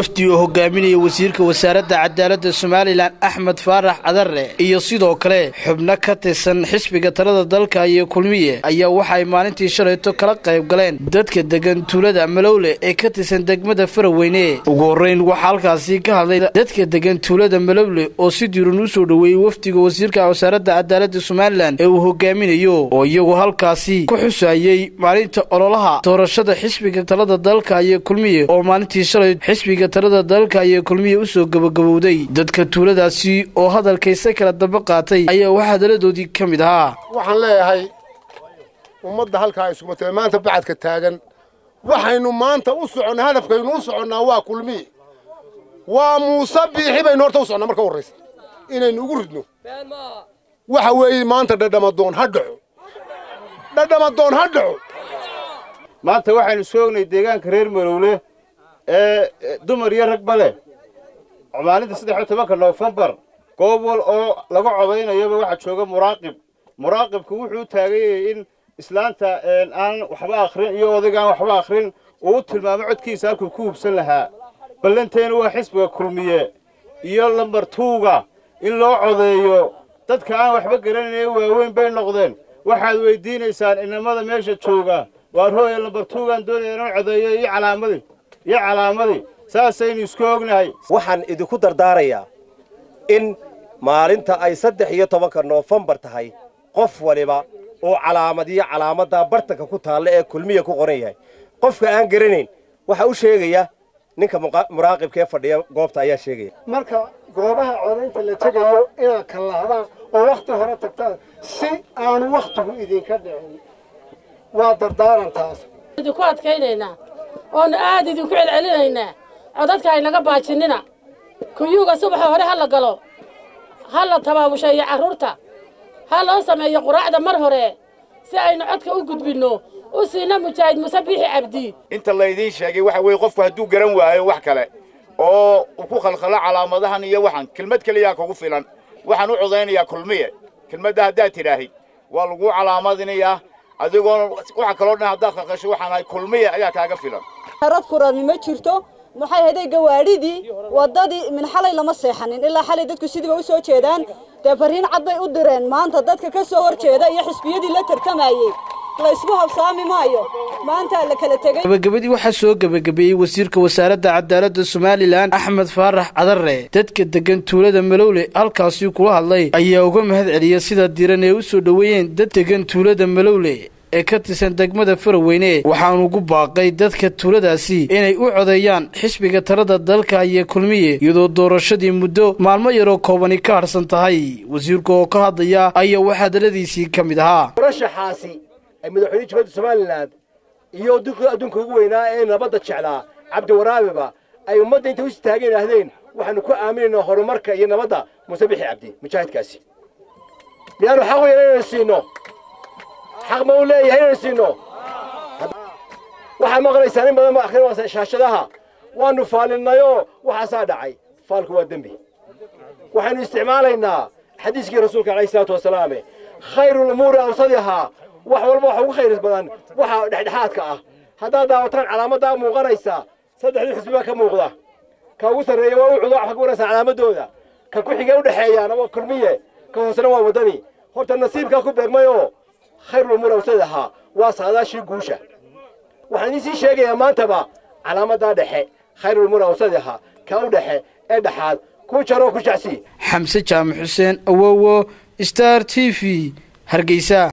wafdi oo hogaaminaya wasiirka wasaaradda cadaaladda somalilan axmed faarax cadare iyo sidoo kale xubno ka tirsan xisbiga talada dalka iyo kulmiye ayaa waxaay maalintii shalayto kala qayb galeen dadka degan tuulada malowle ee ka tirsan degmada faraweyne ugu horreyn waxaa halkaasi ka hadlay dadka degan tuulada malowle oo si diiran u soo dhoweeyey wafdiga wasiirka wasaaradda cadaaladda somalilan ee uu hogaaminayo oo iyagu halkaasi ku xusayey maalinta ololaha doorashada xisbiga talada dalka iyo kulmiye oo maalintii shalay xisbiga talada dalka iyo kulmiye usoo gabagabowday dadka tuuladaasi oo hadalkaysa kala daba qaatay ayaa wax hadaladoodii ka mid ahaa waxaan leeyahay ummadda halkaa iskumatee maanta bacadka taagan waxaynu maanta u soconnaa hadafkaynu u soconnaa waa kulmiye waa muuse biixi baynu horta u soconnaa marka u horraysa inaynu ugu ridno waxa weeye maanta dhadhamadoon ha dhaco dhadhamadoon ha dhaco maanta waxaynu soognay deegaanka reer malowle ee dumar iyo ragba leh maalinta saddex iyo tobanka noofembar goob wal oo laga codaynayaba waxaa jooga muraaqib muraaqibku wuxuu taagayay in islaanta aan waxba akhrin iyo odaygaan waxba akhrin uu u tilmaamo codkiisa halkuu ku hubsan lahaa ballanteena waa xisbiga kulmiye iyo lambar tuuga in loo codeeyo dadka aan waxba garanayn ee waaweyn bay noqdeen waxaad weydiinaysaan inamada meesha jooga waar hooya lambar tuugaan doonaya inoo codeeyo iyo calaamadii iyo calaamadii saasaynu isku ognahay waxaan idinku dardaarayaa in maalinta ay saddex iyo tobanka noofembar tahay qof waliba oo calaamadiyo calaamaddaa bartanka ku taalla ee kulmiya ku qoran yahay qofka aan garanayn waxaa u sheegaya ninka muraaqibka ee fadhiya goobta ayaa sheegaya marka goobaha codaynta la tegayo inaad kallahdaan oo wakhti hore tagtaan si aanu wakhtigu idinka dhicin waa dardaarantaas idinku adkaynaynaa oonu aad idinku celcelinaynaa codadka aynaga baajinina kuyuuga subaxa hore ha la galo ha la tabaabusheeyo carruurta ha loo sameeyo quraacda mar hore si aynu codka u gudbinno u siina mujaahid muse biixi cabdi inta laydiin sheegay waxa weeye qofku hadduu garan waayo wax kale oo uu ku khalkhalo calaamadahan iyo waxan kelmad keliyaa kugu filan waxaan u codaynayaa kulmiye kelmadda haddaad tidhaahid waa laguu calaamadinayaa adigoona waxa kaloo dhan haddaad khalkhasho waxaan ahay kulmiye ayaa kaaga filan rad furani ma jirto maxay haday gawaadhidii waddadii min xalay lama seexanin ilaa xalay dadku sidiiba u soo jeedaan dee farriin cad bay u direen maanta dadka ka soo hor jeeda iyo xisbiyadii la tartamayey laysku habsaami maayo maantaa la kala tegey gabagabadii waxaa soo gebagabeeyey wasiirka wasaaradda cadaaladda somalilan axmed faarax cadare dadka degan tuulada malowle halkaasii kula hadlay ayaa uga mahad celiya sida diran ee u soo dhoweeyeen dad degan tuulada malowle ee ka tirsan degmada faraweyne waxaanu ugu baaqay dadka tuuladaasi inay u codeeyaan xisbiga talada dalka iyo kulmiye iyadoo doorashadii muddo maalmo yaroo koobani ka harsan tahay wasiirka oo ka hadlaya ayaa wax hadaladiisii ka mid ahaa murashaxaasi ay madaxweyne jubadda somalilan iyo adduunka ugu weynaa ee nabadda jeclaa cabdiwaraabiba ay ummadda intay u istaagan idhaahdeen waxaanu ku aaminaynaa horumarka iyo nabadda muuse bixi cabdi mujaahidkaasi miyaanu xaq u yeelan inaynu siino xaq ma u leeyahay inaynu siino waxaad maqlaysaan in badan akhrin shaashadaha waanu faalinayoo waxaasaa dhacay faalku waa dembi waxaynu isticmaalaynaa xadiiskii rasuulka alayhi salaatu wasalaame khayru lumuuri awsadihaa wax walba waxa ugu khayr badan waxa dhexdhexaadka ah haddaad daawataan calaamaddaa muuqanaysa saddexdii xisbi baa ka muuqda ka ugu sarreeya waa u cudo waxaa ku wanaysaa calaamadooda ka ku xigee u dhexeeyaana waa kulmiye ka hoosena waa waddani horta nasiibkaa ku beegmayoo khayrulumuur awsadahaa waa saadaashii guusha waxaan idiin sii sheegayaa maantaba calaamaddaa dhexe khayrulumuur awsadahaa ka u dhexe ee dhexaad ku jaroo ku jacsi xamse jaamac xuseen awowo star t v hargeysa